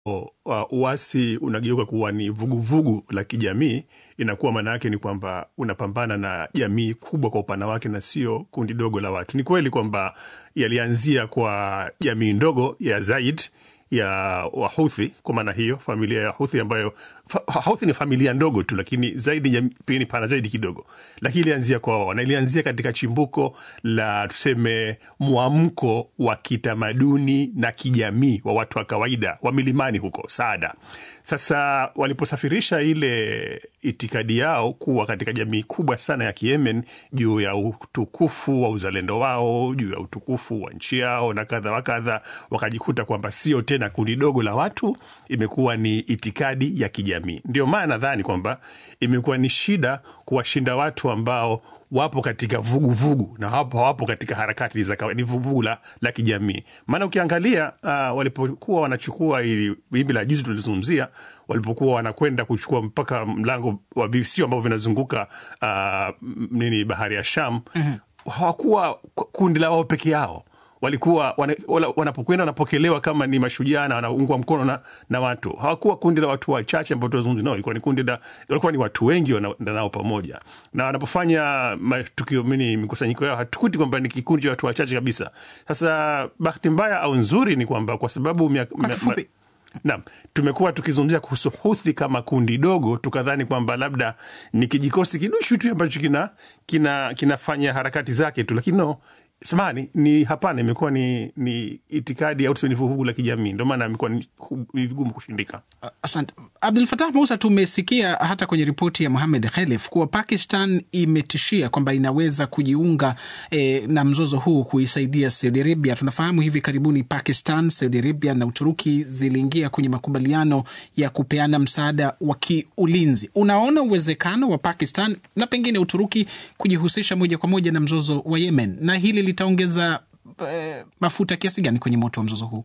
uh, uasi unageuka kuwa ni vuguvugu vugu la kijamii, inakuwa maana yake ni kwamba unapambana na jamii kubwa kwa upana wake na sio kundi dogo la watu. Ni kweli kwamba yalianzia kwa jamii ndogo ya Zaid ya Wahuthi. Kwa maana hiyo familia ya Huthi ambayo fa, Houthi ni familia ndogo tu, lakini zaidi pia ni pana zaidi kidogo, lakini ilianzia kwa wao na ilianzia katika chimbuko la tuseme mwamko wa kitamaduni na kijamii wa watu wa kawaida wa milimani huko Saada. Sasa waliposafirisha ile itikadi yao kuwa katika jamii kubwa sana ya Kiyemen juu ya utukufu wa uzalendo wao, juu ya utukufu wa nchi yao na kadha wa kadha, wakajikuta kwamba sio tena kundi dogo la watu, imekuwa ni itikadi ya kijamii. Ndio maana nadhani kwamba imekuwa ni shida kuwashinda watu ambao wapo katika vuguvugu vugu, na hapo hawapo katika harakati za kawaida, ni vuguvugu la, la kijamii. Maana ukiangalia uh, walipokuwa wanachukua ili wimbi la juzi tulizungumzia, walipokuwa wanakwenda kuchukua mpaka mlango wa visio ambavyo vinazunguka uh, nini bahari ya Sham mm -hmm. hawakuwa kundi la wao peke yao walikuwa wanapokwenda wanapokelewa kama ni mashujaa na wanaungwa mkono na, na watu. Hawakuwa kundi la watu wachache ambao tunazungumza nao, ilikuwa ni kundi la, walikuwa ni watu wengi wanaenda nao pamoja, na wanapofanya matukio mini mikusanyiko yao hatukuti kwamba ni kikundi cha watu wachache kabisa. Sasa bahati mbaya au nzuri ni kwamba kwa sababu mia, mia, Naam, tumekuwa tukizungumzia kuhusu Huthi kama kundi dogo, tukadhani kwamba labda ni kijikosi kidushu tu ambacho kina, kina, kinafanya harakati zake tu, lakini no samani ni hapana, imekuwa ni, ni itikadi au tuseme ni vuguvugu la kijamii, ndio maana imekuwa ni vigumu kushindika. Asante Abdul Fatah Musa. Tumesikia hata kwenye ripoti ya Mohamed Khelef kuwa Pakistan imetishia kwamba inaweza kujiunga eh, na mzozo huu kuisaidia Saudi Arabia. Tunafahamu hivi karibuni Pakistan, Saudi Arabia na Uturuki ziliingia kwenye makubaliano ya kupeana msaada wa kiulinzi. Unaona uwezekano wa Pakistan na pengine Uturuki kujihusisha moja kwa moja na mzozo wa Yemen, na hili litaongeza eh, mafuta kiasi gani kwenye moto wa mzozo huu?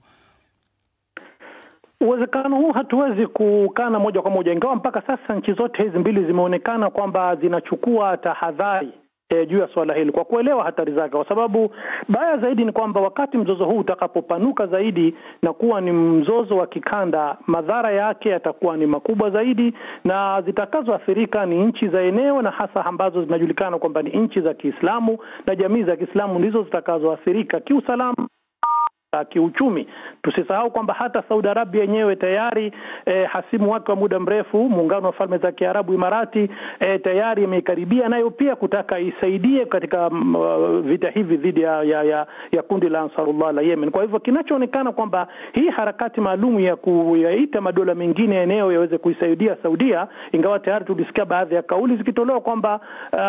Uwezekano huu hatuwezi kukana moja kwa moja, ingawa mpaka sasa nchi zote hizi mbili zimeonekana kwamba zinachukua tahadhari E, juu ya suala hili kwa kuelewa hatari zake, kwa sababu baya zaidi ni kwamba wakati mzozo huu utakapopanuka zaidi na kuwa ni mzozo wa kikanda, madhara yake yatakuwa ni makubwa zaidi, na zitakazoathirika ni nchi za eneo, na hasa ambazo zinajulikana kwamba ni nchi za Kiislamu na jamii za Kiislamu ndizo zitakazoathirika kiusalama kiuchumi. Tusisahau kwamba hata Saudi Arabia yenyewe tayari eh, hasimu wake wa muda mrefu muungano wa falme za Kiarabu Imarati, eh, tayari imeikaribia nayo pia kutaka isaidie katika uh, vita hivi dhidi ya, ya, ya, ya kundi la Ansarullah la Yemen. Kwa hivyo kinachoonekana kwamba hii harakati maalum ya kuyaita madola mengine ya eneo yaweze kuisaidia Saudia, ingawa tayari tulisikia baadhi ya kauli zikitolewa kwamba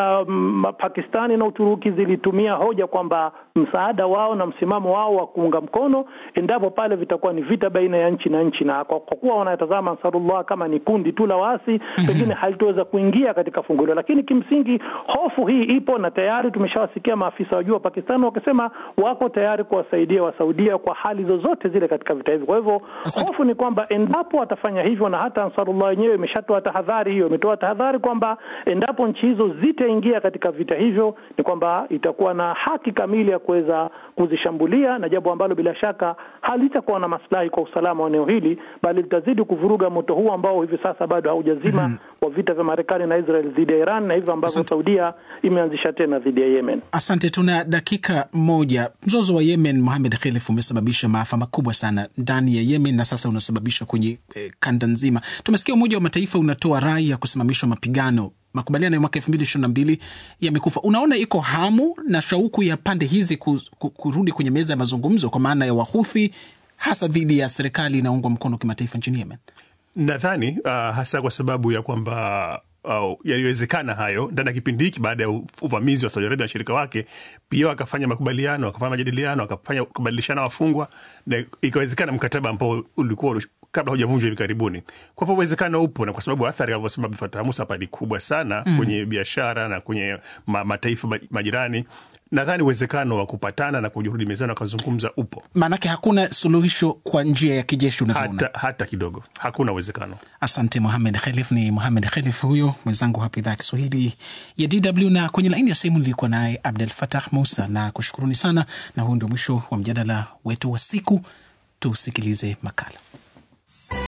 um, Pakistani na Uturuki zilitumia hoja kwamba msaada wao na msimamo wao wa kuunga mkono endapo pale vitakuwa ni vita baina ya nchi na nchi, na kwa kuwa wanatazama Ansarullah kama ni kundi tu la waasi mm -hmm. pengine halitoweza kuingia katika fungu hilo, lakini kimsingi hofu hii ipo na tayari tumeshawasikia maafisa wa juu wa Pakistan wakisema wako tayari kuwasaidia Wasaudia kwa hali zozote zile katika vita hivi. Kwa hivyo hofu ni kwamba endapo watafanya hivyo, na hata Ansarullah yenyewe imeshatoa tahadhari hiyo, imetoa tahadhari kwamba endapo nchi hizo zitaingia katika vita hivyo, ni kwamba itakuwa na haki kamili ya kuweza kuzishambulia, na jambo ambalo bila shaka halitakuwa na maslahi kwa usalama wa eneo hili, bali litazidi kuvuruga moto huu ambao hivi sasa bado haujazima mm -hmm. wa vita vya Marekani na Israel dhidi ya Iran na hivyo ambavyo Saudia imeanzisha tena dhidi ya Yemen. Asante, tuna dakika moja. Mzozo wa Yemen, Mohamed Khelef, umesababisha maafa makubwa sana ndani ya Yemen na sasa unasababisha kwenye eh, kanda nzima. Tumesikia Umoja wa Mataifa unatoa rai ya kusimamishwa mapigano makubaliano ya mwaka elfu mbili ishirini na mbili yamekufa. Unaona iko hamu na shauku ya pande hizi kurudi kwenye meza ya mazungumzo kwa maana ya Wahuthi, hasa dhidi ya serikali inaungwa mkono kimataifa nchini Yemen? Nadhani uh, hasa kwa sababu ya kwamba uh, yaliwezekana hayo ndani ya kipindi hiki baada ya uvamizi wa Saudi Arabia na washirika wake, pia wakafanya makubaliano, wakafanya majadiliano, wakafanya kubadilishana wafungwa na ikawezekana mkataba ambao ulikuwa kabla hujavunjwa hivi karibuni. Kwa hivyo uwezekano upo, na kwa sababu athari alivyosema Abdulfatah Musa hapa ni kubwa sana mm. kwenye biashara na kwenye ma, mataifa majirani nadhani uwezekano wa kupatana na kurudi mezani wakazungumza upo. Maanake hakuna suluhisho kwa njia ya kijeshi unavyoona? Hata, hata kidogo, hakuna uwezekano. Asante Mohamed Khelif. Ni Mohamed Khelif huyo mwenzangu hapa idhaa ya Kiswahili ya DW, na kwenye laini ya simu nilikuwa naye Abdul Fatah Musa na kushukuruni sana, na huu ndio mwisho wa mjadala wetu wa siku. Tusikilize makala.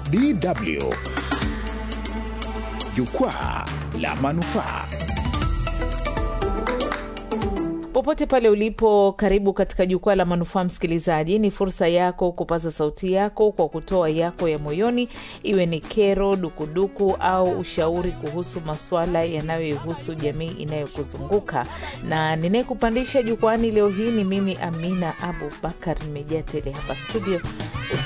DW Jukwaa la Manufaa. Popote pale ulipo, karibu katika jukwaa la manufaa. Msikilizaji, ni fursa yako kupaza sauti yako kwa kutoa yako ya moyoni, iwe ni kero, dukuduku au ushauri kuhusu maswala yanayoihusu jamii inayokuzunguka. Na ninayekupandisha jukwani leo hii ni mimi Amina Abubakar, nimejaa tele hapa studio.